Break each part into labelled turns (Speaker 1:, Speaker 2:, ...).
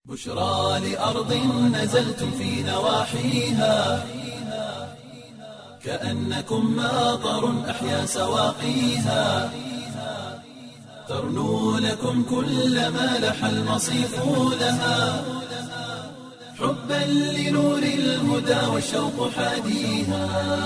Speaker 1: بشرى لأرض نزلتم في نواحيها كأنكم ماطر أحيا سواقيها ترنو لكم كل ما لح المصيف لها حبا لنور الهدى والشوق حاديها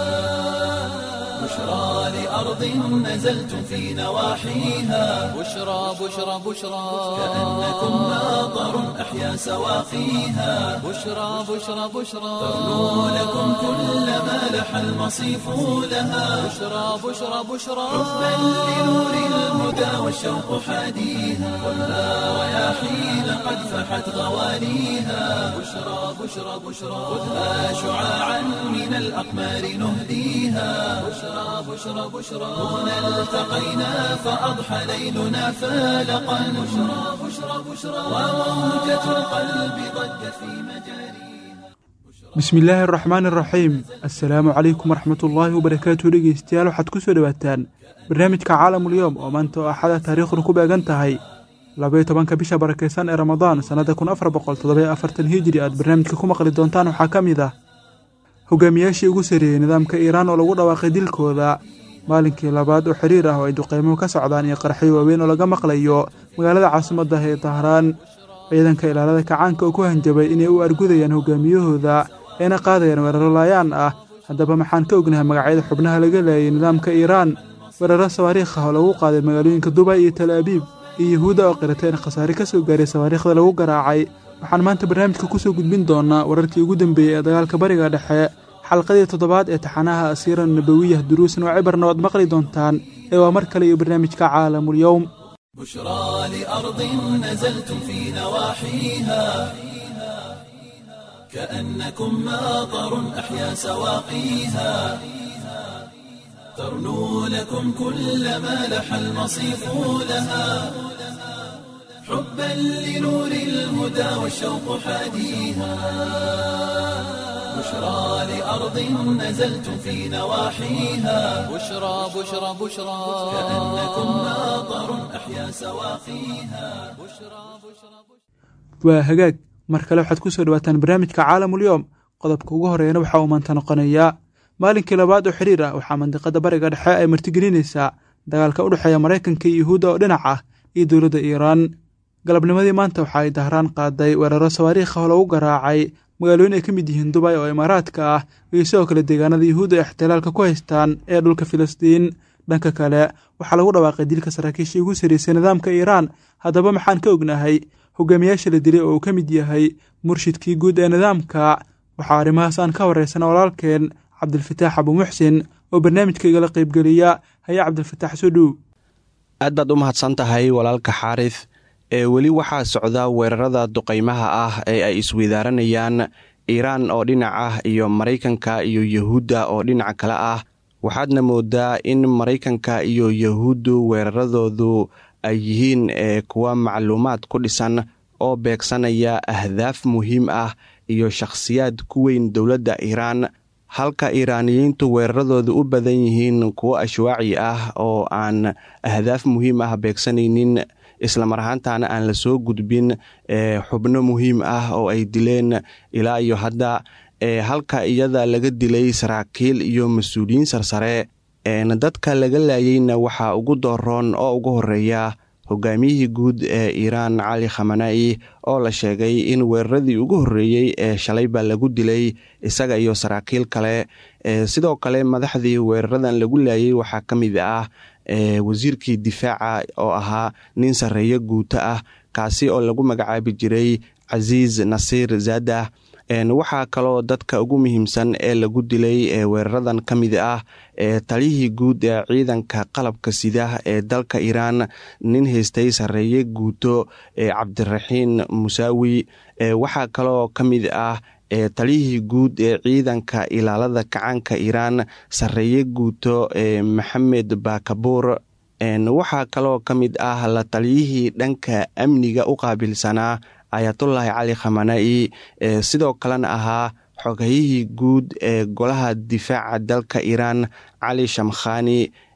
Speaker 1: بشرى لأرض نزلتم في نواحيها
Speaker 2: بشرى بشرى بشرى
Speaker 1: كأنكم ماطر أحيا سواقيها
Speaker 2: بشرى بشرى بشرى
Speaker 1: ترنو لكم كل ما لح المصيف لها
Speaker 2: بشرى بشرى بشرى
Speaker 1: حبا لنور الهدى والشوق حاديها ولا رياحين قد فحت غواليها بشرى بشرى بشرى خذها شعاعا من الأقمار نهديها بشرى بشرى بشرى هنا التقينا فأضحى ليلنا فالقا بشرى بشرى بشرى وموجة القلب ضجت في مجاريها
Speaker 3: bismi illaahi araxmaan araxiim assalaamu calaykum waraxmatullaahi wabarakaatu dhegeystayaal waxaad ku soo dhowaataan barnaamijka caalamulyoom oo maanta oo axada taariikhdu ku beegan tahay labaiyo tobanka bisha barakeysan ee ramadaan sannada kun afar boqol toddobayo afartan hijiri aad barnaamijka ku maqli doontaan waxaa ka mid ah hogaamiyaashii ugu sarreeyey nidaamka iiraan oo lagu dhawaaqay dilkooda maalinkii labaad oo xiriir ah oo ay duqeymuhu ka socdaan iyo qarxyo waaweyn oo laga maqlayo magaalada caasimadda ee dahraan ciidanka ilaalada kacaanka oo ku hanjabay inay u argudayaan hogaamiyahooda eena qaadayaan weeraro laayaan ah haddaba maxaan ka ognahay magacyada xubnaha laga laayay nidaamka iiraan weeraro sawaariikh ah oo lagu qaaday magaalooyinka dubay iyo tal abiib iyo yahuudda oo qirata in khasaare ka soo gaaray sawaariikhda lagu garaacay waxaan maanta barnaamijka ku soo gudbin doonaa wararkii ugu dambeeyey ee dagaalka bariga dhexe xalqadii toddobaad ee taxanaha asiira nabawiyah duruusan oo cibarna waad maqli doontaan ee waa mar kale iyo barnaamijka caalamulyowm
Speaker 1: بشرى لأرض نزلتم في نواحيها كأنكم ماطر أحيا سواقيها ترنو لكم كل ما لح المصيف لها حبا لنور الهدى والشوق حاديها بشرى لأرض نزلتم في نواحيها
Speaker 2: بشرى بشرى بشرى
Speaker 1: كأنكم ماطر أحيا سواقيها
Speaker 3: waa hagaag mar kale waxaad ku soo dhowaataan barnaamijka caalamulyoom qodobka ugu horeeyana waxaa uu maanta noqonayaa maalinkii labaad oo xiriir ah waxaa mandiqada bariga dhexe ay martigelinaysaa dagaalka u dhexeeya maraykanka iyo yuhuudda oo dhinac ah iyo dowladda iiraan galabnimadii maanta waxa ay dahraan qaaday weeraro sawaariikh ah oo lagu garaacay magaalooyin ay ka mid yihiin dubay oo imaaraadka ah iyo sidoo kale deegaanada yuhuudda ee ixtilaalka ku haystaan ee dhulka filistiin dhanka kale waxaa lagu dhawaaqay dilka saraakiishii ugu sarreysay nidaamka iiraan haddaba maxaan ka ognahay hogaamiyaasha la dilay oo uu ka mid yahay murshidkii guud ee nidaamka waxaa arrimahaas aan ka horeysana walaalkeen cabdilfataax abuumuxsin oo barnaamijka igala qaybgeliya haya cabdilfataax soo dhow
Speaker 4: aad baad u mahadsan tahay walaalka xaarif ee weli waxaa socda weerarada duqaymaha ah ee ay isweydaaranayaan iiraan oo dhinac ah iyo maraykanka iyo yahuudda oo dhinac kale ah waxaadna moodaa in maraykanka iyo yahuuddu weeraradoodu ay yihiin ee kuwa macluumaad ku dhisan oo beegsanaya ahdaaf muhiim ah iyo shakhsiyaad ku weyn dowladda iiraan halka iiraaniyiintu weeraradooda u badan yihiin kuwo ashwaaci ah oo aan ahdaaf muhiim ah beegsanaynin islamar ahaantana aan la soo gudbin xubno muhiim ah oo ay dileen ilaa iyo hadda halka iyada laga dilay saraakiil iyo mas-uuliyiin sarsare dadka laga laayeyna waxaa ugu dooroon oo ugu horeeya hogaamiyihii guud ee iiraan cali khamana'i oo la sheegay in weeraradii ugu horreeyey ee shalayba lagu dilay isaga iyo saraakiil kale sidoo kale madaxdii weeraradan lagu laayay waxaa ka mid ah wasiirkii difaaca oo ahaa nin sarreeyo guuto ah kaasi oo lagu magacaabi jiray casiis nasiir zaadah waxaa kaloo dadka ugu muhiimsan ee lagu dilay ee weeraradan ka mid ah ee taliyihii guud ee ciidanka qalabka sida ee dalka iiraan nin haystay sarreeye guuto ee cabdiraxiin musaawi waxaa kaloo ka mid ah taliyihii guud ee ciidanka ilaalada kacaanka iiraan sarreeye guuto ee maxamed bakabuur waxaa kaloo ka mid ah la taliyihii dhanka amniga u qaabilsanaa ayatullaahi cali khamana'i sidoo kalena ahaa xogayihii guud ee golaha difaaca dalka iiraan cali shamkhani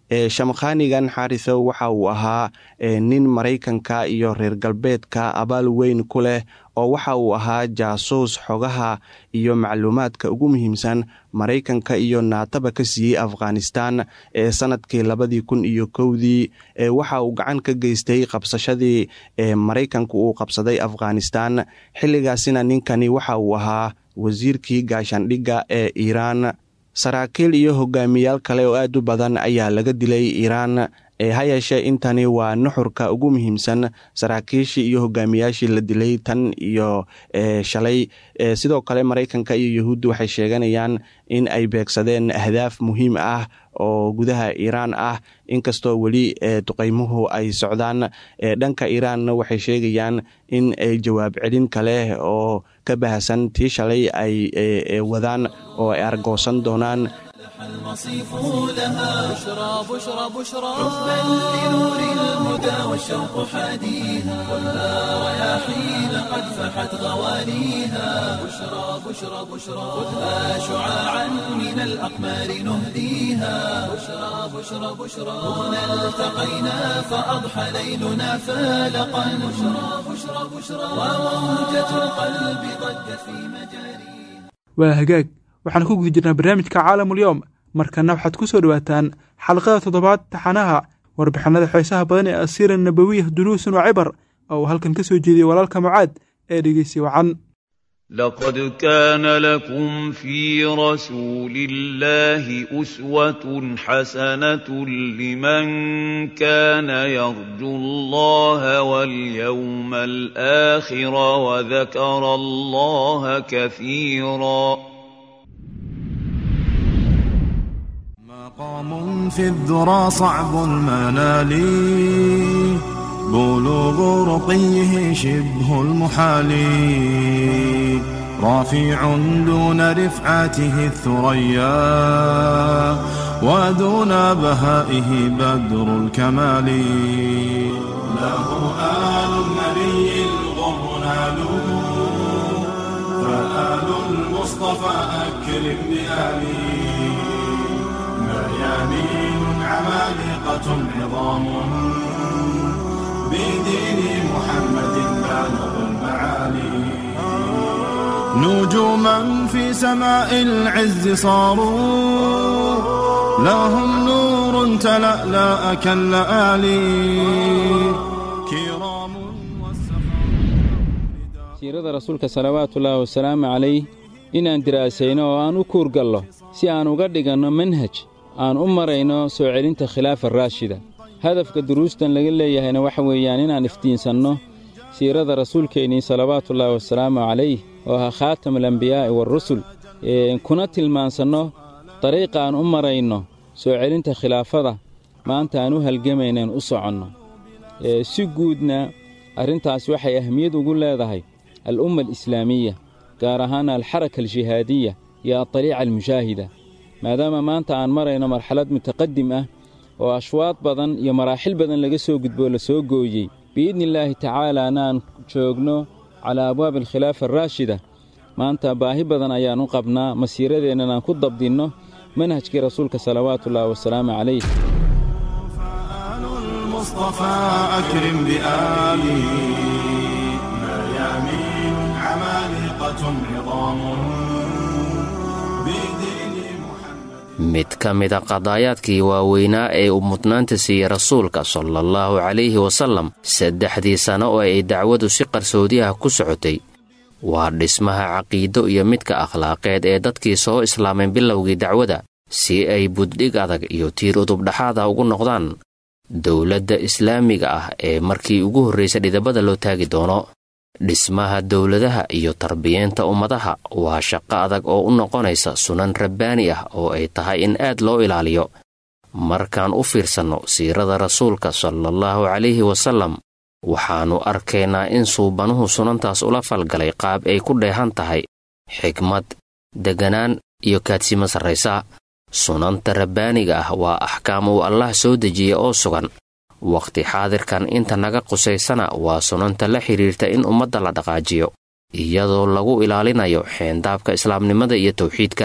Speaker 4: shamkhanigan xaarisow waxa uu ahaa nin maraykanka iyo reer galbeedka abaal weyn ku leh oo waxa uu ahaa jaasuus xogaha iyo macluumaadka ugu muhiimsan maraykanka iyo naataba ka siiyey afghanistan ee sanadkii labadii kun iyo kowdii waxa uu gacan ka geystay qabsashadii maraykanku uu qabsaday afghanistan xilligaasina ninkani waxa uu ahaa wasiirkii gaashaandhigga ee iiraan saraakiil iyo hogaamiyaal kale oo aad u badan ayaa laga dilay iiraan ha yeeshee intani waa nuxurka ugu muhiimsan saraakiishii iyo hogaamiyaashii la dilay tan iyo shalay sidoo kale maraykanka iyo yahuudda waxay sheeganayaan in ay beegsadeen ahdaaf muhiim ah oo gudaha iiraan ah inkastoo weli duqeymuhu ay socdaan dhanka iiraanna waxay sheegayaan in jawaab celin kale oo ka bahasan tii shalay ay wadaan oo ay argoosan doonaan
Speaker 1: المصيف لها
Speaker 2: بشرى بشرى بشرى
Speaker 1: حبا لنور الهدى والشوق حاديها كلها رياحين قد فحت غوانيها بشرى بشرى بشرى خذها شعاعا من الأقمار نهديها بشرى بشرى بشرى هنا التقينا فأضحى ليلنا فالقا بشرى بشرى بشرى وموجة القلب ضجت في مجاريها
Speaker 3: waa hagaag waxaan ku guda jirnaa barnaamijka caalamulyoom markana waxaad ku soo dhowaataan xalqada toddobaad taxanaha warbixinada xeesaha badan ee asiira nabawiya duruusun wa cibar oo uu halkan ka soo jeediyey walaalka mucaad ee dhegeysi wacan
Speaker 5: لقد كان لكم في رسول الله أسوة حسنة لمن كان يرجو الله واليوم الآخر وذكر الله كثيرا
Speaker 6: مقام في الذرى صعب المنال بلوغ رقيه شبه المحال رافع دون رفعته الثريا ودون بهائه بدر الكمال له آل النبي الغر نالوا فآل المصطفى أكرم بآله ميامين عمالقة عظام بدين محمد بالغ المعالي نجوما في سماء العز صاروا لهم نور تلألأ كاللآلي كرام
Speaker 7: siirada rasuulka salawaatullaahi wasalaamu calayh inaan diraasayno oo aan u kuurgallo si aan uga dhiganno manhaj aan u marayno soo celinta khilaafa raashida hadafka duruustan laga leeyahayna waxa weeyaan inaan iftiinsanno siirada rasuulkeennii salawaatullaahi wasalaamu calayh oo ahaa khaatamulambiyaa'i waarusul kuna tilmaansanno dariiqa aan u marayno soo celinta khilaafada maanta aan u halgamaynaen u soconno si guudna arrintaas waxay ahmiyad ugu leedahay al'umma alislaamiya gaar ahaan alxaraka aljihaadiya iyo adaliica almushaahida maadaama maanta aan marayno marxalad mutaqadim ah oo ashwaad badan iyo maraaxil badan laga soo gudboo la soo gooyey biidni illaahi tacaalaana aan joogno calaa abwaabi alkhilaafa araashida maanta baahi badan ayaan u qabnaa masiiradeennan aan ku dabdinno manhajkii rasuulka salawaatullaahi wasalaamu calayh
Speaker 6: فآل المصطفى أكرم بآله ميامين عمالقة عظام بدين محمد
Speaker 8: mid ka mida qadaayaadkii waaweynaa ee uu mudnaanta siiyey rasuulka sala allahu calayhi wasallam saddexdii sano oo ay dacwadu si qarsoodi ah ku socotay waa dhismaha caqiido iyo midka akhlaaqeed ee dadkii soo islaamay bilowgii dacwada si ay buddhig adag iyo tiir udubdhaxaada ugu noqdaan dowladda islaamiga ah ee markii ugu horraysa dhidabada loo taagi doono dhismaha dowladaha iyo tarbiyeenta ummadaha waa shaqo adag oo u noqonaysa sunan rabbaani ah oo ay tahay in aad loo ilaaliyo markaan u fiirsanno siirada rasuulka salaallahu calayhi wasallam waxaannu arkaynaa in suubanuhu sunantaas ula falgalay qaab ay ku dheehan tahay xikmad degganaan iyo kaadsimo sarraysa sunanta rabbaaniga ah waa axkaam uu allah soo dejiya oo sugan wakhti xaadirkan inta naga qusaysana waa sunanta la xidhiirta in ummadda la dhaqaajiyo iyadoo lagu ilaalinayo xeendaabka islaamnimada iyo tawxiidka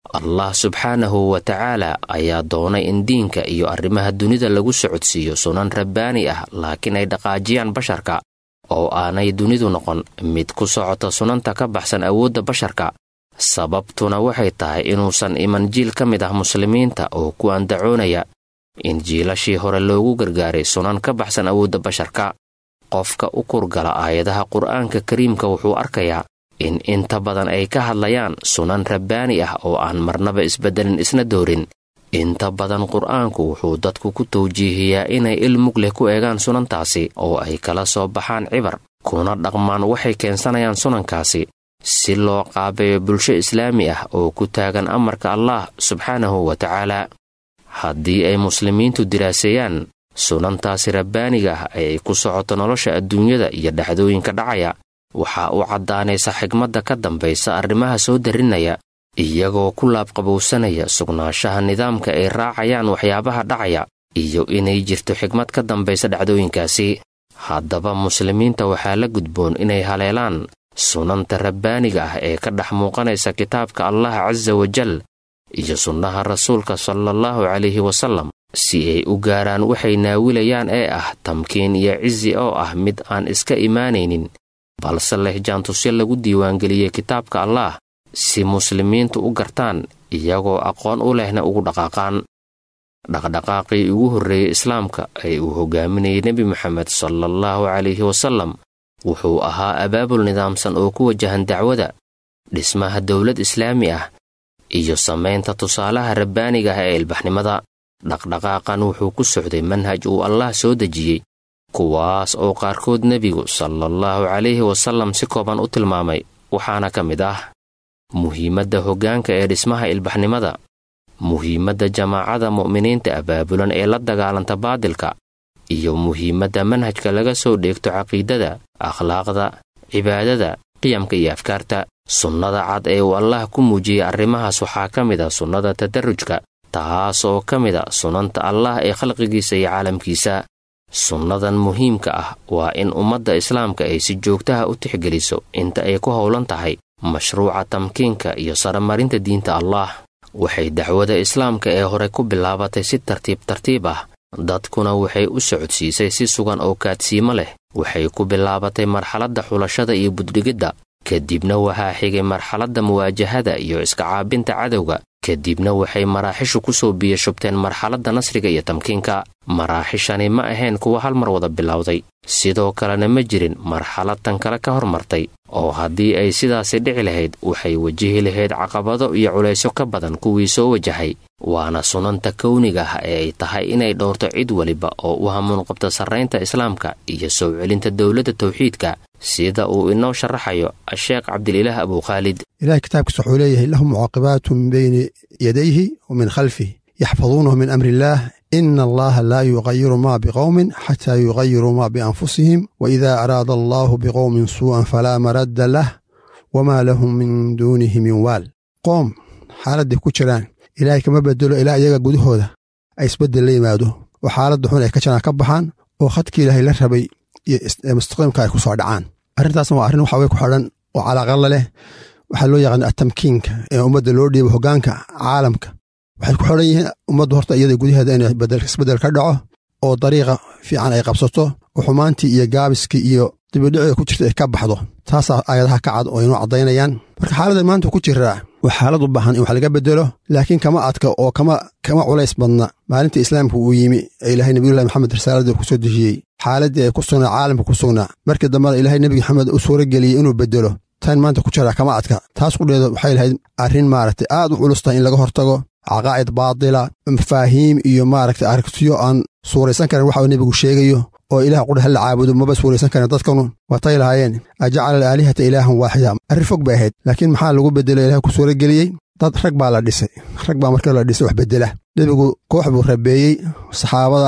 Speaker 8: allah subxaanahu wa tacaala ayaa doonay in diinka iyo arrimaha dunida lagu socodsiiyo sunan rabbaani ah laakiin ay dhaqaajiyaan basharka oo aanay dunidu noqon mid ku socota sunanta ka baxsan awoodda basharka sababtuna waxay tahay inuusan iman jiil ka mid ah muslimiinta oo ku andacoonaya in jiilashii hore loogu gargaaray sunan ka baxsan awoodda basharka qofka u kurgala aayadaha qur'aanka kariimka wuxuu arkayaa in inta badan ay ka hadlayaan sunan rabbaani ah oo aan marnaba isbeddelin isna doorin inta badan qur'aanku wuxuu dadku ku tawjiihiyaa inay il mug leh ku eegaan sunantaasi oo ay kala soo baxaan cibar kuna dhaqmaan waxay keensanayaan sunankaasi si loo qaabeeyo bulsho islaami ah oo ku taagan amarka allah subxaanahu wa tacaala haddii ay muslimiintu diraaseeyaan sunantaasi rabbaaniga ah ee ay ku socoto nolosha adduunyada iyo dhacdooyinka dhacaya waxaa u caddaanaysa xigmadda ka dambaysa arrimaha soo darinaya iyagoo ku laabqabowsanaya sugnaanshaha nidaamka ay raacayaan waxyaabaha dhacaya iyo inay jirto xigmad ka dambaysa dhacdooyinkaasi haddaba muslimiinta waxaa la gudboon inay haleelaan sunanta rabbaaniga ah ee ka dhex muuqanaysa kitaabka allah casa wajal iyo sunnaha rasuulka salaallahu calayhi wasallam si ay u gaaraan waxay naawilayaan ee ah tamkiin iyo cizi oo ah mid aan iska imaanaynin balse leh jaantusyo lagu diiwaangeliyey kitaabka allaah si muslimiintu u gartaan iyagoo aqoon u lehna ugu dhaqaaqaan dhaqdhaqaaqii ugu horreeyey islaamka ee uu hogaaminayay nebi moxamed salaallahu calayhi wasallam wuxuu ahaa abaabul nidaamsan oo ku wajahan dacwada dhismaha dowlad islaami ah iyo samaynta tusaalaha rabbaaniga ah ee ilbaxnimada dhaqdhaqaaqan wuxuu ku socday manhaj uu allah soo dejiyey kuwaas oo qaarkood nebigu salaallahu calayhi wasallam si kooban u tilmaamay waxaana ka mid ah muhiimadda hoggaanka ee dhismaha ilbaxnimada muhiimadda jamaacada mu'miniinta abaabulan ee la dagaalanta baadilka iyo muhiimadda manhajka laga soo dheegto caqiidada akhlaaqda cibaadada qiyamka iyo afkaarta sunnada cad ee uu allah ku muujiyey arrimahaas waxaa ka mid a sunnada tadarrujka taas oo ka mid a sunanta allah ee khalqigiisa iyo caalamkiisa sunnadan muhiimka ah waa in ummadda islaamka ay si joogtaha u tixgeliso inta ay ku howlan tahay mashruuca tamkiinka iyo saramarinta diinta allah waxay dacwada islaamka ee hore ku bilaabatay si tartiib tartiib ah dadkuna waxay u socodsiisay si sugan oo kaadsiimo leh waxay ku bilaabatay marxaladda xulashada iyo buddhigidda kadibna waxaa xigay marxaladda muwaajahada iyo iska caabinta cadowga kadibna waxay maraaxishu ku soo biyashubteen marxaladda nasriga iyo tamkiinka maraaxishani ma ahayn kuwa hal mar wada bilowday sidoo kalena ma jirin marxalad tan kale ka hormartay oo haddii ay sidaasi dhici lahayd waxay wajihi lahayd caqabado iyo culaysyo ka badan kuwii soo wajahay waana sunanta kowniga ah ee ay tahay inay dhowrto cid weliba oo u hamuun qabta sarraynta islaamka iyo soo celinta dowladda tawxiidka sida uu inoo sharaxayo asheekh cabdililaah abukhaalid
Speaker 9: ilahay kitaabkiisa wuxuu leeyahay lahu mucaaqibaatu min bayni yadayhi wa min khalfih yaxfaduunahu min amri illaah ina allaha laa yugayiru ma biqowmin xataa yugayiruu ma bianfusihim waida araada allahu biqowmin suu'an falaa maradda lah wamaa lahum min duunihi min waal qoom xaaladday ku jiraan ilaahay kama bedelo ilaa iyaga gudahooda ay isbeddel la yimaado oo xaaladda xun ay ka jiraan ka baxaan oo khadkii ilaahay la rabay iyo mustaqiimka ay ku soo dhacaan arrintaasna waa arrin waxa way ku xidhan oo calaaqalla leh waxaa loo yaqaana atamkiinka ee ummadda loo dhiibo hoggaanka caalamka waxay ku xidhan yihiin ummaddu horta iyada gudaheeda in isbeddel ka dhaco oo dariiqa fiican ay qabsato oo xumaantii iyo gaabiskii iyo dibidhicida ku jirta ay ka baxdo taasaa aayadaha ka cad oo inoo caddaynayaan marka xaaladda maanta ku jiraa waa xaalad u baahan in wax laga bedelo laakiin kama adka oo kama kama culays badna maalinta islaamka uu yimi ee ilaahay nabiyullahi maxamed risaaladii ku soo dejiyey xaaladdii ay ku sugnaa caalamka ku sugnaa markii dambena ilaahay nebi maxamed u suuro geliyey inuu bedelo tan maanta ku jiraa kama adka taas qudheeda waxay lahayd arrin maaragtay aad u culus tahay in laga hortago caqaa'id baatila mafaahiim iyo maaragtay aragtiyo aan suuraysan karin waxa uu nebigu sheegayo oo ilaah qudha hala caabudo maba suuraysan karin dadkanu watay lahaayeen ajacala alaalihata ilaahan waaxida arrin fog bay ahayd laakiin maxaa lagu bedelo ilaah ku suuro geliyey dad rag baa la dhisay rag baa markii la dhisay wax bedela nebigu koox buu rabeeyey saxaabada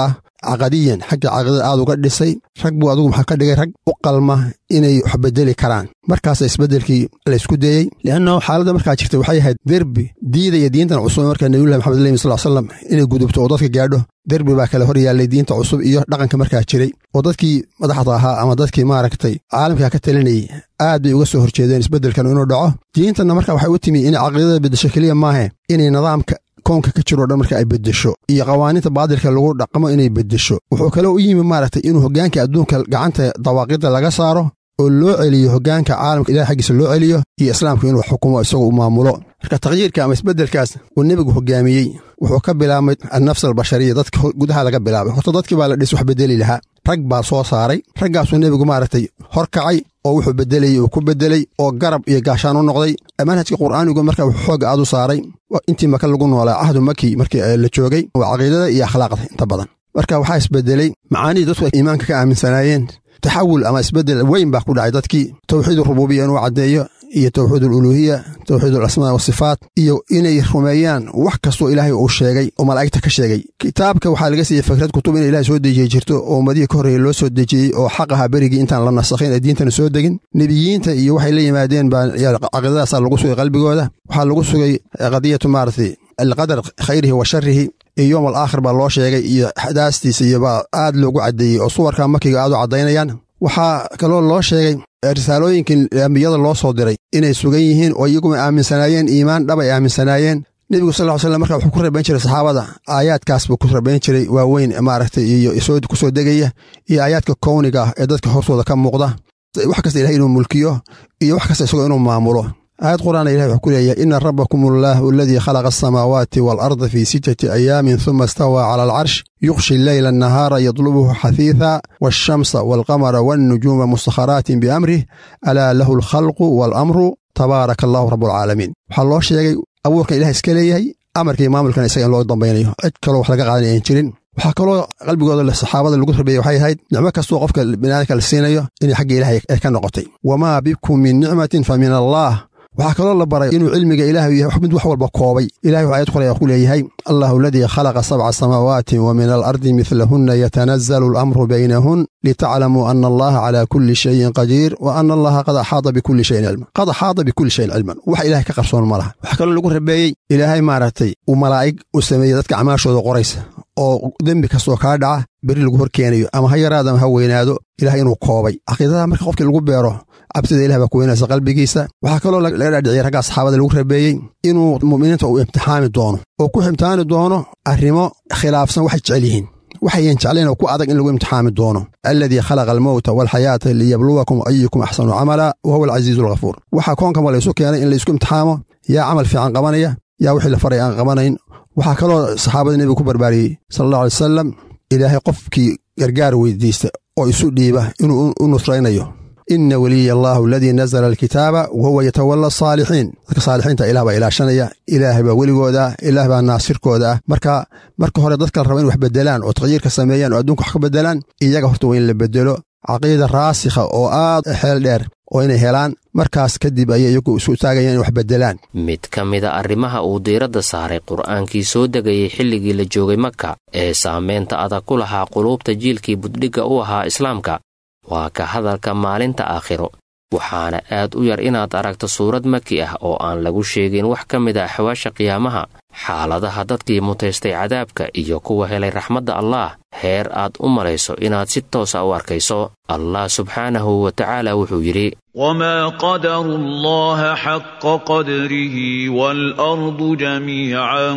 Speaker 9: caqadiyan xagga caqidada aad uga dhisay rag buu adigu maxaa ka dhigay rag u qalma inay wax bedeli karaan markaasa isbeddelkii laysku dayey lianno xaaladda markaa jirta waxay ahayd derbi diidaya diintan cusub markaa nebiyullahi maxamed aleyhi sal slam inay gudubto oo dadka gaadho derbi baa kale hor yaallay diinta cusub iyo dhaqanka markaa jiray oo dadkii madaxda ahaa ama dadkii maaragtay caalamkaa ka talinayay aad bay uga soo horjeedeen isbeddelkan inuu dhaco diintanna marka waxay u timi inay caqidada beddesho keliya maahe inay nidaamka koonka ka jiroo dhan marka ay beddesho iyo qawaaniinta baadilka lagu dhaqmo inay beddesho wuxuu kaloo u yimi maaragtay inuu hoggaanka adduunka gacanta dawaaqidda laga saaro oo loo celiyo hoggaanka caalamka ilahay xaggiisa loo celiyo iyo islaamku inuu xukumo isagoo u maamulo marka takhyiirka ama isbeddelkaas uu nebigu hoggaamiyey wuxuu ka bilaabmay annafs albashariya dadka gudaha laga bilaabay horta dadkii baa la dhis wax beddeli lahaa rag baa soo saaray raggaasuu nebigu maaragtay hor kacay oo wuxuu beddelayey uu ku beddelay oo garab iyo gaashaan u noqday manhajka qur'aanigu marka wuxuu xooga aad u saaray intii maka lagu noolaa cahdu maki markii la joogay waa caqiidada iyo akhlaaqda inta badan marka waxaa isbeddelay macaanihii dadku ay iimaanka ka aaminsanaayeen taxawul ama isbeddel weyn baa ku dhacay dadkii towxiid rububiya inuu caddeeyo iyo towxiid aluluuhiya towxiid alasmaa wasifaat iyo inay rumeeyaan wax kastoo ilaahay uu sheegay oo malaa'igta ka sheegay kitaabka waxaa laga siiyey fikrad kutub in ilahay soo dejiyey jirto oo ummadihii ka horreeya loo soo dejiyey oo xaq ahaa berigii intaan la nasakhin ee diintana soo degin nebiyiinta iyo waxay la yimaadeen baa caqiidadaasaa lagu sugay qalbigooda waxaa lagu sugay qadiyatu maaragtay alqadar khayrihi wa sharihi iyo yowm al aakhir baa loo sheegay iyo axdaastiisa iyo baa aad loogu caddeeyey oo suwarka makiga aad u caddaynayaan waxaa kaloo loo sheegay risaalooyinkii ambiyada loo soo diray inay sugan yihiin oo iyaguma aaminsanaayeen iimaan dhab ay aaminsanaayeen nebigu sal ly slam marka wuxuu ku rabayn jiray saxaabada aayaadkaas buu ku rabayn jiray waaweyn maaragtay iyo ku soo degaya iyo aayaadka kowniga ah ee dadka hortooda ka muuqda wax kasta ilahay inuu mulkiyo iyo wax kasta isagoo inuu maamulo aayad qur'aana ilahi wuxuu ku leeyahay ina rabbakum allaahu aladii khalaqa asamaawaati waalarda fii sittati ayaamin huma istawaa cala alcarsh yuqshi leyla annahaara yadlubuhu xahiitha waashamsa waalqamara waannujuuma mustakharaatin biamrih alaa lahu alkhalqu waalamru tabaaraka allahu rabbulcaalamiin waxaa loo sheegay abuurkan ilaha iska leeyahay amarkii maamulkan isaga in loo dambaynayo cid kaloo wax laga qaadan ayan jirin waxaa kaloo qalbigooda saxaabada lagu rabeeyey waxay ahayd nicmo kastoo qofka biniaadamka la siinayo inay xagga ilahay ay ka noqotay wamaa bikum min nicmatin fa min allaah waxaa kaloo la baray inuu cilmiga ilaahu yahay mid wax walba koobay ilahay wuxuu ayad qoraya ku leeyahay allahu aladii khalaqa sabca samaawaati wa min alardi midlahunna yatanazalu alamru baynahun litaclamuu ana allaha calaa kulli shayin qadiir wa ana allaha qad axaada bikulli shayin cilman qad axaada bikulli shayin cilman wax ilahay ka qarsoon ma laha waxaa kaloo lagu rabeeyey ilaahay maaragtay uu malaa'ig u sameeyey dadka acmaashooda qoraysa oo dembi kastoo kaa dhaca beri lagu hor keenayo ama ha yaraado ama ha weynaado ilahay inuu koobay caqiidada marka qofkii lagu beero cabsida ilah baa ku weynaysa qalbigiisa waxaa kaloo laga dhaadhiciyay raggaa saxaabada lagu rabeeyey inuu mu'miniinta uu imtixaami doono oo ku imtixaani doono arrimo khilaafsan waxay jecel yihiin waxayan jeclayn oo ku adag in lagu imtixaami doono aladii khalaqa almowta waalxayaata liyabluwakum ayukum axsanu camala wa huwa alcasiizu alghafuur waxaa koonkanba laysu keenay in laysku imtixaamo yaa camal fiican qabanaya yaa wixii la faray aan qabanayn waxaa kaloo saxaabada nebiga ku barbaariyey sala allahu alay wasalam ilaahay qofkii gargaar weydiista oo isu dhiiba inuu u nusraynayo ina weliya allaahu aladii nazla alkitaaba wa huwa yatawala asaalixiin dadka saalixiinta ilah baa ilaashanaya ilaahay baa weligooda ah ilaah baa naasirkooda ah marka marka hore dadka la raba in wax bedelaan oo takyiirka sameeyaan oo adduunka wax ka bedelaan iyaga horta waa in la bedelo caqiida raasikha oo aad xeel dheer oo inay helaan markaas kadib ayay iyagu isu taagayaan in wax bedelaan
Speaker 8: mid ka mida arrimaha uu diiradda saaray qur'aankii soo degayay xilligii la joogay maka ee saamaynta adag ku lahaa quluubta jiilkii buddhigga u ahaa islaamka waa ka hadalka maalinta aakhiro waxaana aad u yar inaad aragto suurad maki ah oo aan lagu sheegin wax ka mid a axwaasha qiyaamaha xaaladaha dadkii mutaystay cadaabka iyo kuwa helay raxmadda allaah heer aad u malayso inaad si toosa u arkayso allah subxaanahu wa tacaala wuxuu yidhi
Speaker 5: وما قدروا الله حق قدره والأرض جميعا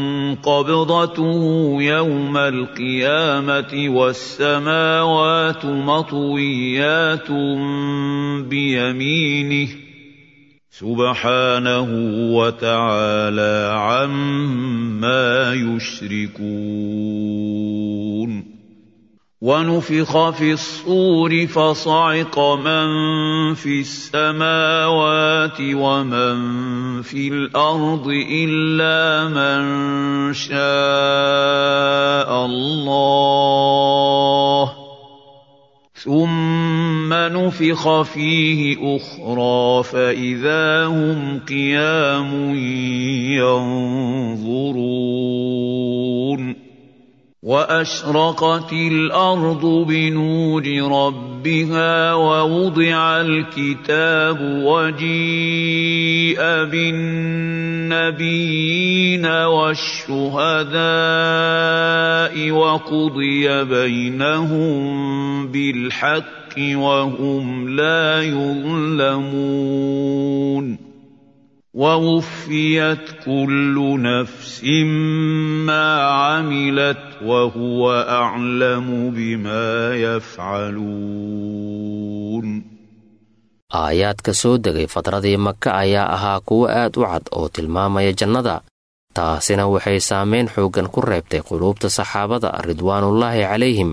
Speaker 5: قبضته يوم القيامة والسماوات مطويات بيمينه سبحانه وتعالى عما يشركون ونفخ في الصور فصعق من في السماوات ومن في الارض الا من شاء الله ثم نفخ فيه اخرى فاذا هم قيام ينظرون واشرقت الارض بنور ربها ووضع الكتاب وجيء بالنبيين والشهداء وقضي بينهم بالحق وهم لا يظلمون ووفيت كل نفس ما عملت وهو اعلم بما يفعلون
Speaker 8: aayaadka soo degay fadradii maka ayaa ahaa kuwo aad u cad oo tilmaamaya jannada taasina waxay saamayn xooggan ku reebtay quluubta saxaabada ridwaanullaahi calayhim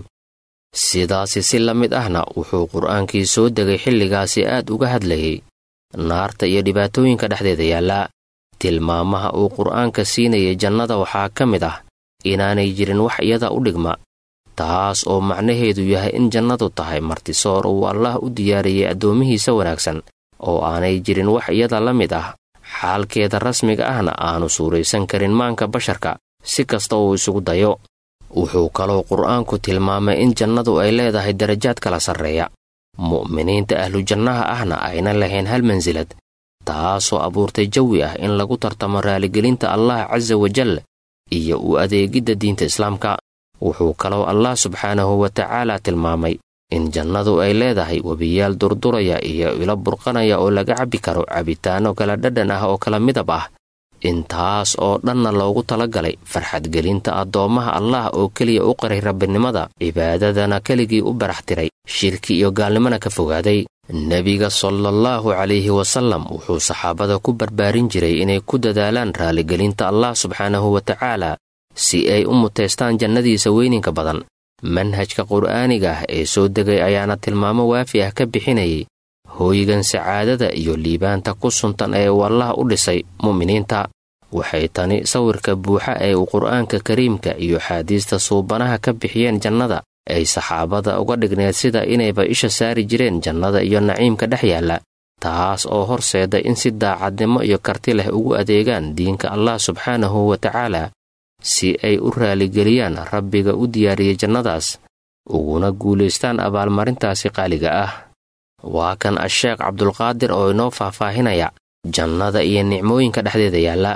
Speaker 8: sidaasi si la mid ahna wuxuu qur'aankii soo degay xilligaasi aad uga hadlayay naarta iyo dhibaatooyinka dhexdeeda yaallaa tilmaamaha uu qur'aanka siinayay jannada waxaa ka mid ah inaanay jirin wax iyada u dhigma taas oo macnaheedu yahay in jannadu tahay martisoor uu allaah u diyaariyey addoomihiisa wanaagsan oo aanay jirin wax iyada la mid ah xaalkeeda rasmiga ahna aanu suuraysan karin maanka basharka si kasta uu isugu dayo wuxuu kaloo qur'aanku tilmaamay in jannadu ay leedahay darajaad kala sarreeya mu'miniinta ahlujannaha ahna ayna lahayn hal mansilad taasoo abuurtay jawi ah in lagu tartamo raaligelinta allah casa wajal iyo u adeegidda diinta islaamka wuxuu kaloo allah subxaanahu wa tacaala tilmaamay in jannadu ay leedahay webiyaal durduraya iyo ilo burqanaya oo laga cabbi karo cabitaanno kala dhadhan ah oo kala midab ah intaas oo dhanna loogu talagalay farxadgelinta addoommaha allah oo keliya u qaray rabbinimada cibaadadana keligii u barax tiray shirki iyo gaalnimona ka fogaaday nebiga salaallahu calayhi wasallam wuxuu saxaabada ku barbaarin jiray inay ku dadaalaan raaligelinta allah subxaanahu wa tacaala si ay u muteystaan jannadiisa weyninka badan manhajka qur'aaniga ah ee soo degay ayaana tilmaamo waafi ah ka bixinayay hooygan sacaadada iyo liibaanta ku suntan ee uu allah u dhisay mu'miniinta waxay tani sawirka buuxa ee uu qur'aanka kariimka iyo xaadiista suubanaha ka bixiyeen jannada ay saxaabada uga dhigneed sida inayba isha saari jireen jannada iyo naciimka dhex yaalla taas oo horseeda in si daacadnimo iyo karti leh ugu adeegaan diinka allah subxaanahu wa tacaala si ay u raaligeliyaan rabbiga u diyaariyey jannadaas uguna guulaystaan abaalmarintaasi qaaliga ah waa kan asheekh cabdulqaadir oo inoo faahfaahinaya jannada iyo nicmooyinka dhexdeeda yaalla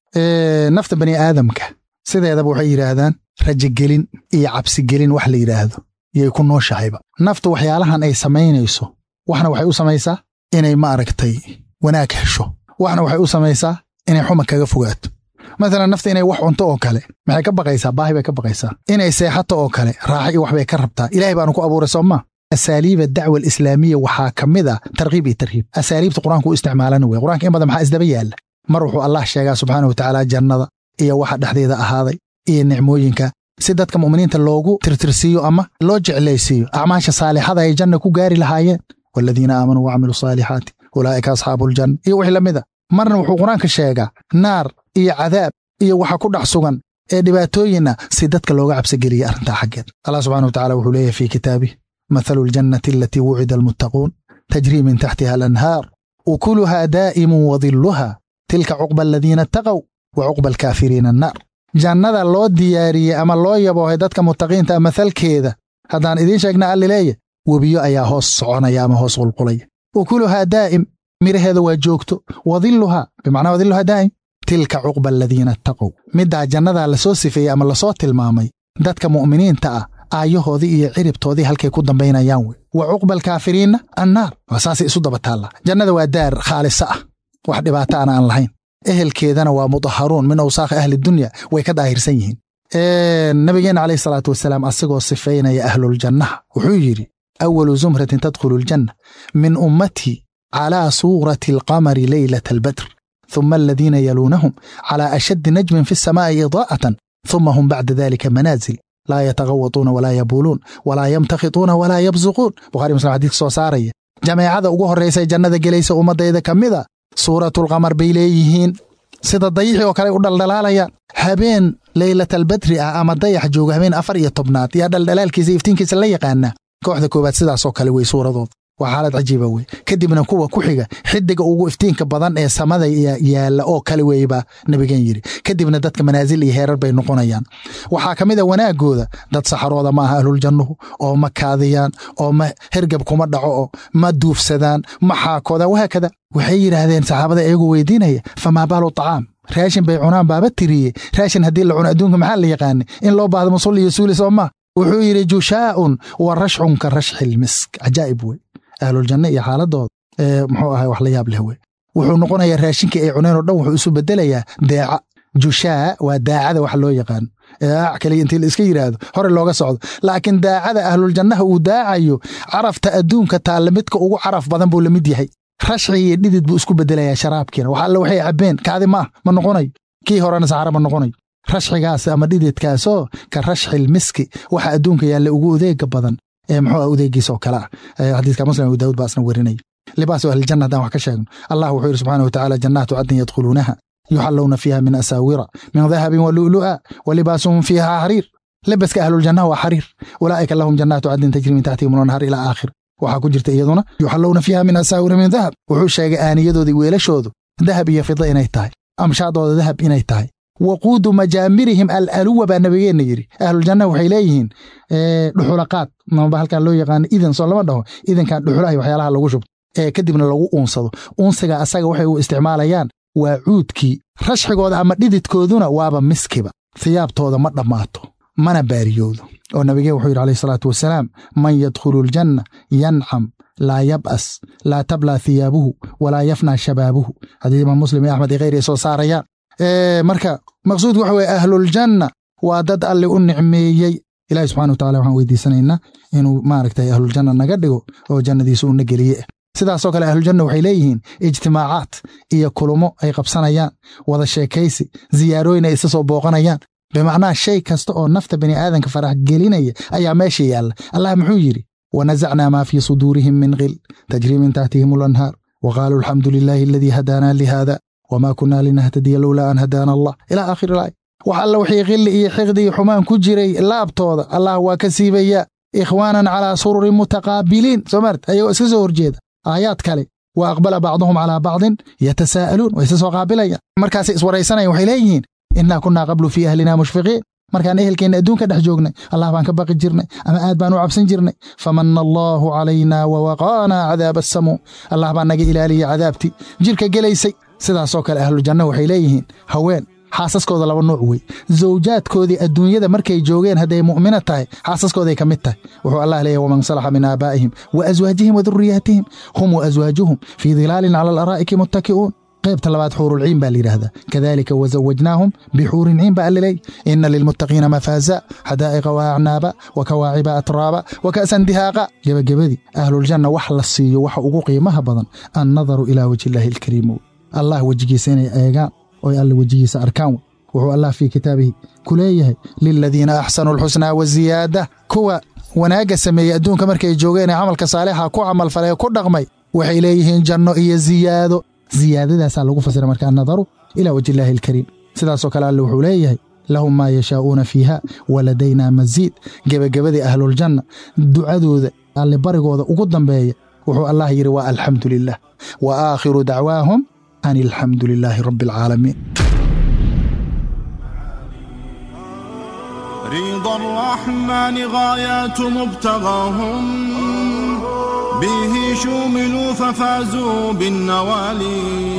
Speaker 10: nafta bani aadamka sideedaba waxay yidhaahdaan rajagelin iyo cabsigelin wax la yidhaahdo yay ku nooshahayba naftu waxyaalahan ay samaynayso waxna waxay u samaysaa inay maaragtay wanaag hesho waxna waxay u samaysaa inay xuma kaga fogaato maalan nafta inay wax cunto oo kale maxay ka baqaysaa baahi bay ka baqaysaa inay seexato oo kale raaxa iyo wax bay ka rabtaa ilahay baanu ku abuuray soo maa asaaliiba dacwa alislaamiya waxaa ka mid a tarkiib iyo tarhiib asaaliibta qur-aanku u isticmaalana wey qur'anka in badan maxaa isdaba yaalla mar wuxuu allah sheegaa subxaana wa tacaala jannada iyo waxa dhexdeeda ahaaday iyo nicmooyinka si dadka mu'miniinta loogu tirtirsiiyo ama loo jeclaysiiyo acmaasha saalixada ay janna ku gaari lahaayeen waaladiina aamanuu wacamiluu saalixaati ulaa'ika asxaabuuljanna iyo wixii la mid a marna wuxuu qur-aanka sheegaa naar iyo cadaab iyo waxa ku dhex sugan ee dhibaatooyinna si dadka looga cabsigeliya arrintaa xaggeed allah subxana wa tacala wuxuu leeyahay fii kitaabih mathalu aljannati alatii wucida almuttaquun tajrii min taxtiha alanhaar ukuluhaa daa'imun wadilluha tilka cuqba aladiina attaqow wa cuqba alkaafiriina annaar jannada loo diyaariyey ama loo yaboohay dadka muttaqiinta mathalkeeda haddaan idiin sheegna alli leeya webiyo ayaa hoos soconaya ama hoos qulqulaya ukuluhaa daa'im midhaheeda waa joogto wadilluhaa bimacnaa wadilluhaa daa'im tilka cuqba aladiina attaqow middaa jannadaa lasoo sifeeyey ama lasoo tilmaamay dadka mu'miniinta ah aayahoodii iyo ciribtoodii halkay ku dambaynayaan wey wa cuqba alkaafiriinna annaar waa saasay isu daba taallaa jannada waa daar khaalisa ah wax dhibaato ana aan lahayn ehelkeedana waa mudaharuun min awsaakhi ahli dunya way ka daahirsan yihiin nabigeenna calayhi salaatu wasalaam asagoo sifaynaya ahluljannaha wuxuu yidhi awalu zumratin tadkhulu aljanna min ummatii calaa suurati alqamari leylata albadr ثuma aladiina yaluunahum calى ashaddi najmin fi الsamaa'i idaa'atan ثuma hum bacda dalika manaazil laa yatagawatuuna walaa yabuuluun walaa yamtakhituuna walaa yabsuquun bukhari muslim xadiiska soo saaraya jameecada ugu horraysay jannada gelaysa ummaddayda ka mida suuratulqamar bay leeyihiin sida dayixii oo kale u dhaldhalaalayaan habeen leylatalbadri ah ama dayax jooga habeen afar iyo tobnaad yaa dhaldhalaalkiisa iftiinkiisa la yaqaanaa kooxda koowaad sidaasoo kale wey suuradooda waa xaalad cajiiba wey kadibna kuwa ku xiga xidiga ugu iftiinka badan ee samada yaalla oo kale weeye baa nabigeen yidhi kadibna dadka manaasil iyo heerar bay noqonayaan waxaa ka mid a wanaagooda dad saxarooda ma aha ahluljannuhu oo ma kaadiyaan oo ma hergab kuma dhaco oo ma duufsadaan ma xaakoodaan wahaakada waxay yidhaahdeen saxaabada iyagoo weydiinaya famaa baalu tacaam raashin bay cunaan baaba tiriye raashin haddii la cuno adduunka maxaa la yaqaanay in loo baahdo musul iyo suuli soo maa wuxuu yidhi jushaa'un wa rashcun ka rashxil misk cajaa'ib wey ahluljanno iyo xaaladooda muxuu ahay wax la yaab leh wey wuxuu noqonayaa raashinkii ay cuneen oo dhan wuxuu isu bedelayaa deeca jushaa waa daacada wax loo yaqaano aac kaliya intii la iska yidhaahdo hore looga socdo laakiin daacada ahluljannaha uu daacayo carafta adduunka taalla midka ugu caraf badan buu la mid yahay rashci iyo dhidid buu isku bedelayaa sharaabkiina wax alle waxay cabbeen kaadi maah ma noqonayo kii horena saxara ma noqonayo rashcigaas ama dhididkaasoo ka rashxil miski waxa adduunka yaalla ugu odeega badan ee muxuu ah odeegiisa oo kale ah xadiiska muslim abu daawud baa isna werinaya libaasu ahlijanna haddaan wax ka sheegno allah wuxuu yidhi subxaana watacaala jannaatu cadnin yadkhuluunaha yuxallowna fiiha min asaawira min dahabin wa lu'lu'a wa libaasuhum fiiha xariir lebaska ahluljannaha waa xariir ulaa'ika lahum jannaatu cadnin tajri min taxtihim lanhar ilaa aakhir waxaa ku jirta iyaduna yuxallowna fiiha min asaawira min dahab wuxuu sheegay aaniyadoodii weelashoodu dahab iyo fida inay tahay amshaadooda dahab inay tahay waquudu majaamirihim alaluwa baa nabigeenna yidhi ahluljanna waxay leeyihiin dhuxulaqaad maba halkan loo yaqaano idan soo lama dhaho idankan dhuxulaha waxyaalaha lagu shubto ee kadibna lagu uunsado uunsiga asaga waxay u isticmaalayaan waa cuudkii rashxigooda ama dhididkooduna waaba miskiba hiyaabtooda ma dhammaato mana baariyoodo oo nabigeen wuxuu yidhi alayh salaatu wasalaam man yadkhulu aljanna yancam laa yab'as laa tablaa thiyaabuhu walaa yafnaa shabaabuhu haddii imaam muslim iyo axmed iyo kheyr ay soo saarayaan marka maqsuudku waxa weye ahluljanna waa dad alle u nicmeeyey ilahi subxana wa tacala waxaan weydiisanaynaa inuu maaragtay ahluljanna naga dhigo oo jannadiisa uuna geliye sidaasoo kale ahluljanna waxay leeyihiin ijtimaacaad iyo kulumo ay qabsanayaan wada sheekaysi ziyaarooyin ay isa soo booqanayaan bimacnaha shay kasta oo nafta bani aadanka farax gelinaya ayaa meesha yaalla allah muxuu yidhi wanasacnaa maa fii suduurihim min qil tajrii min taxtihim alanhaar wa qaaluu alxamdu lilaahi aladii hadaanaa lihada wma kunaa linahtadiya lowlaa an hadaana allah ilaa aakhir ilaay wax alla wixii khilli iyo xiqdi iyo xumaan ku jiray laabtooda allah waa ka siibaya ikhwaanan calaa sururin mutaqaabiliin soo maart ayagoo iska soo horjeeda aayaad kale wa aqbala bacduhum calaa bacdin yatasaa'aluun way isa soo qaabilayaan markaasay iswaraysanayan waxay leeyihiin innaa kunnaa qablu fii ahlina mushfiqiin markaan ehelkeenna adduunka dhex joognay allah baan ka baqi jirnay ama aad baan u cabsan jirnay famanna allaahu calaynaa wawaqaanaa cadaaba asamuu allah baa naga ilaaliyey cadaabtii jirka gelaysay sidaasoo kale ahluljanna waxay leeyihiin haween xaasaskooda laba nuuc wey zawjaadkoodii adduunyada markay joogeen hadday mu'mina tahay xaasaskooday ka mid tahay wuxuu allah leeyahy waman salaxa min aabaa'ihim wa aswaajihim wa durriyaatihim hum wa aswaajuhum fii dilaalin cala alaraa'iki muttaki'uun qaybta labaad xuurulciin baa layidhaahdaa kadalika wazawajnaahum bixuurin ciin baa alliley ina lilmuttaqiina mafaaza xadaa'iqa wa acnaaba wa kawaaciba atraaba wa ka'san dihaaqa gebagabadii ahluljanna wax la siiyo waxa ugu qiimaha badan annadaru ilaa wajhi illaahi alkariim allah wejigiisa inay eegaan oy alle wejigiisa arkaan wuxuu allah fii kitaabihi ku leeyahay liladiina axsanuu alxusnaa waziyaada kuwa wanaagga sameeyey adduunka markay joogeen ee camalka saalixa ku camalfalay ku dhaqmay waxay leeyihiin janno iyo ziyaado ziyaadadaasaa lagu fasira markaa nadaru ilaa wajhi illaahi alkariim sidaasoo kale alle wuxuu leeyahay lahum maa yashaa'uuna fiiha waladaynaa masiid gebagabadii ahluljanna ducadooda alle barigooda ugu dambeeya wuxuu allah yidhi waa alxamdu lilah wa aakhiru dacwaahum an alxamdu lilaahi rabbi alcaalamiin
Speaker 6: رضا الرحمن غايات مبتغاهم به شوملوا ففازوا بالنوالي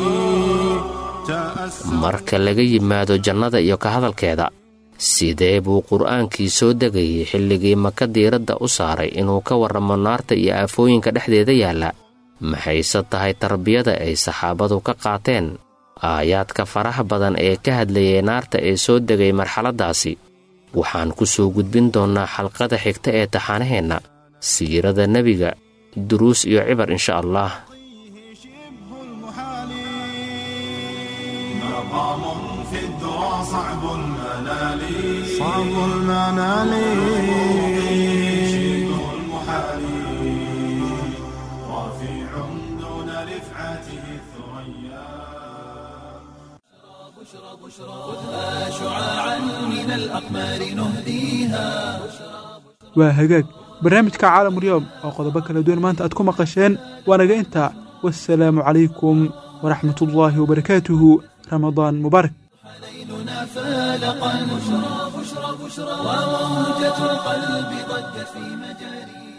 Speaker 8: marka laga yimaado jannada iyo ka hadalkeeda sidee buu qur'aankii soo degayay xilligii maka diiradda u saaray inuu ka warramo naarta iyo aafooyinka dhexdeeda yaalla maxayse tahay tarbiyada ay saxaabadu ka qaateen aayaadka faraha badan ee ka hadlayay naarta ee soo degay marxaladdaasi waxaan ku soo gudbin doonnaa xalqada xigta ee taxaanaheenna siirada nebiga duruus iyo cibar insha allah
Speaker 6: مقام في الذرى صعب المنال صعب المنال شبه المحال رفيع دون رفعته الثريا
Speaker 1: خذها شعاعا من الأقمار نهديها
Speaker 3: waa hagaag barnaamijka caalamulyoom oo qodobo kala duwan maanta aad ku maqasheen waanaga intaa wassalaamu calaykum waraxmatullaahi wabarakaatuhu ramadaan mubaarak
Speaker 1: ليلنا فالقا بشرى بشرى بشرى وموجة القلب ضجت في مجاري